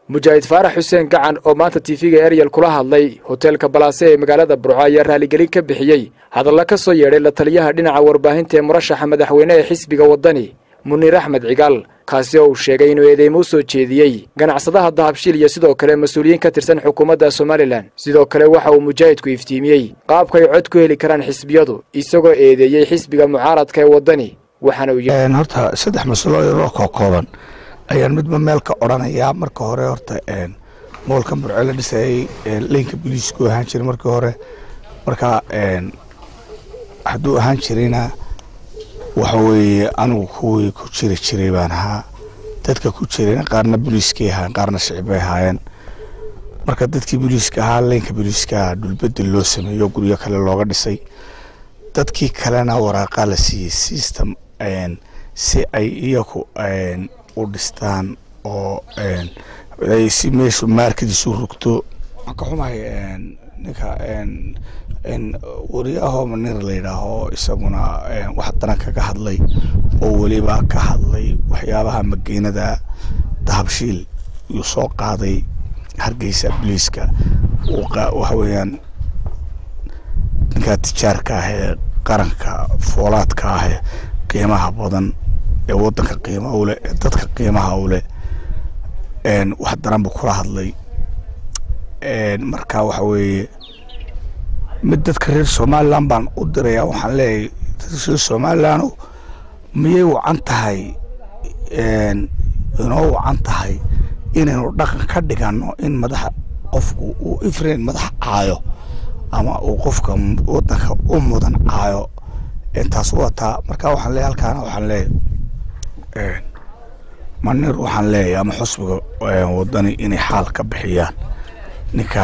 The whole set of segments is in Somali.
mujaahid faarax xuseen gacan oo maanta tiifiga eryel kula hadlay hoteelka balaase ee magaalada burco ayaa raaligelin ka bixiyey hadalla ka soo yeedhay la taliyaha dhinaca warbaahinta ee murashaxa madaxweyne ee xisbiga waddani muniir axmed cigaal kaasi oo uu sheegay inuu eedeymo u soo jeediyey ganacsadaha dahabshiil iyo sidoo kale mas-uuliyiin ka tirsan xukuumadda somalilan sidoo kale waxa uu mujaahidku iftiimiyey qaabka ay cod ku heli karaan xisbiyadu isagoo eedeeyey xisbiga mucaaradka ee waddani waxaana uu yidhi horta saddex mas-uuliyad oo kookooban ayaan midba meel ka odhanayaa marka hore horta moolka burco la dhisayay leynka biliisku ahaan jiray markii hore marka hadduu ahaan jirayna waxa weeye anigu kuwii ku jiri jiray baan ahaa dadka ku jirayna qaarna boliiskay ahaayeen qaarna shicibay ahaayeen marka dadkii boliiska ahaa leynka boliiska dhulbedel loo sameeyo guryo kale looga dhisay dadkii kalena waraaqaa la siiyey system si ay iyaku u dhistaan oo si meeshu maarkadiisu rugto waxaan ka xumahay ninka wariyaahoo manir la yidhaaho isaguna wax daran kaga hadlay oo weliba ka hadlay waxyaabaha mageynada dahabshiil yuu soo qaaday hargeysa boliiska waxa weeyaan ninka tijaarka ah ee qaranka foolaadka ah ee qiimaha badan ee wadanka qiimaha u leh ee dadka qiimaha u leh wax daran buu kula hadlay marka waxa weeye mid dadka reer somalilan baan u diraya waxaan leeyahay dadka reer somalilan miyay wacan tahay inoo wacan tahay inaynu dhaqan ka dhigano in madaxa qofku uu ifrain madax caayo ama uu qofka wadanka u mudan caayo taas wataa marka waxaan leeyahy halkaana waxaan leeyahy manir waxaan leeyahay ama xusbiga wadani inay xaal ka bixiyaan ninka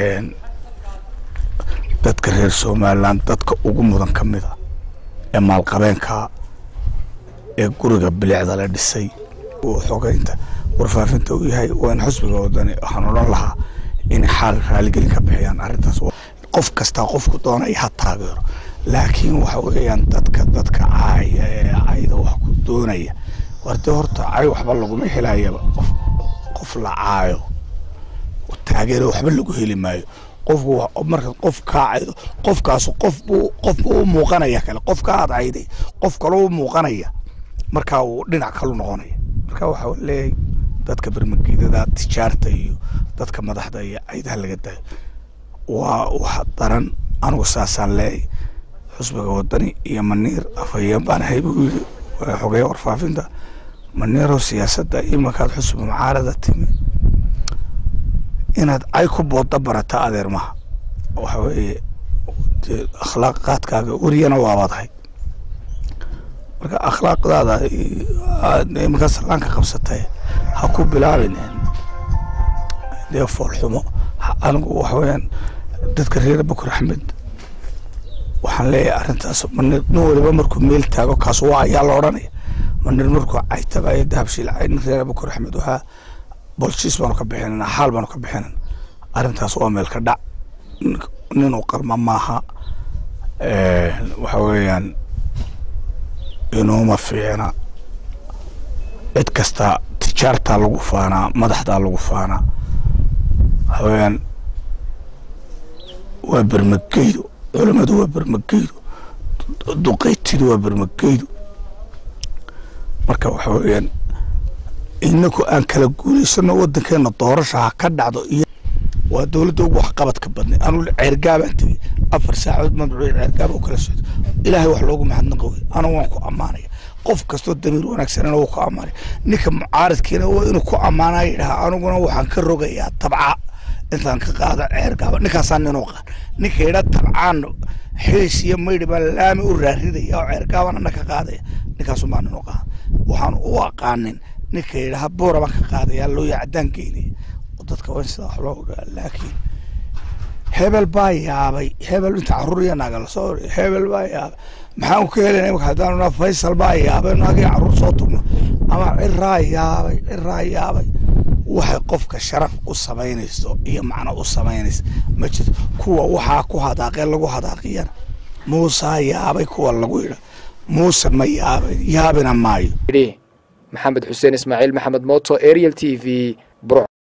dadka reer somalilan dadka ugu mudan ka mida ee maalqabeenka ee guriga bilicda la dhisay uu xogeynta warfaafinta u yahay waa in xusbiga wadani waxaan odhan lahaa inay xaal raaligelin ka bixiyaan arrintaas qof kastaa qofku doonaya ha taageero laakiin waxa weeyaan dadka dadka caaya ee cayda wax ku doonaya warde horta cay waxba laguma helayaba qof qof la caayo taageero waxba lagu heli maayo qofku marka qof kaa caydo qofkaas qof buu qof buu u muuqanaya kale qof ka aad cayday qof kale u muuqanaya marka uu dhinac kalu noqonaya marka waxa leeyahay dadka bermageedada tijaarta iyo dadka madaxda iyo caydaha laga daayo waa wax daran anigu saasaan leeyahay xusbiga wadani iyo maniir afhayeen baan ahay buu yidhi xogeya warfaafinta maniiro siyaasadda imankaad xusbi mucaarada timi inaad cay ku booda barata adeer maha waxa weeye akhlaaqaadkaaga weriyana waabaadahay marka akhlaaqdaada imankaa salaanka qabsatay ha ku bilaabin dee foolxumo anigu waxa weeyaan dadka reer bakur axmed waxaan leeyahay arrintaas manir nin waliba markuu meel taago kaas waa ayaa la odhanaya manir markuu caytabayo dahabshiil nin reer bakur axmed waxaa bolshiis baanu ka bixinana xaal baanu ka bixinana arrintaas waa meel ka dhac ninuu qarma maaha waxa weeyaan inuuma fiicna cid kasta tijaartaa lagu faanaa madaxdaa lagu faanaa waxa weeyaan waa bermageydo culamadu waa bermageydo duqeytidu waa bermageydo marka waxa weeyaan inaku aan kala guulaysano wadankeena doorasha ha ka dhacdo iyo waa dowladda ugu waxqabadka badnay anu ceergaabaan tegey afar saacood mamduuc ceergaaba u kala socdo ilaahay wax loogu mahadnaqa wey anigu waan ku ammaanaya qof kastoo damiir wanaagsanana wuu ku ammaanaya ninka mucaaradkiina waa inuu ku ammaanaya yidhaha aniguna waxaan ka rogayaa tabca intaan ka qaada ceergaaba ninkaasaa ninuu qaan ninka yidha tabcaan xiis iyo maydhi baa laami u raaridaya oo ceergaabana na ka qaadaya ninkaasumaa ninuu qaan waxaan u aqaanin ninka yidhaha boora baan ka qaadaya looya caddaan geynaya dadka waa in sidaa wax loo ogaa laakiin hebel baa yaabay hebel inta caruur iyo naaga lasoo hebel baa yaabay maxaan ka helana imika haddaan naa faysal baa yaabay naagii caruur soo tugno ama ciraa yaabay ciraa yaabay waxay qofka sharaf u samaynayso iyo macno u samaynaysa ma jirto kuwa waxaa ku hadaaqee lagu hadaaqiyana muusaa yaabay kuwa lagu yidha muuse ma yaabay yaabina maayo maxamed xuseen ismaaciil maxamed mooto ariel t v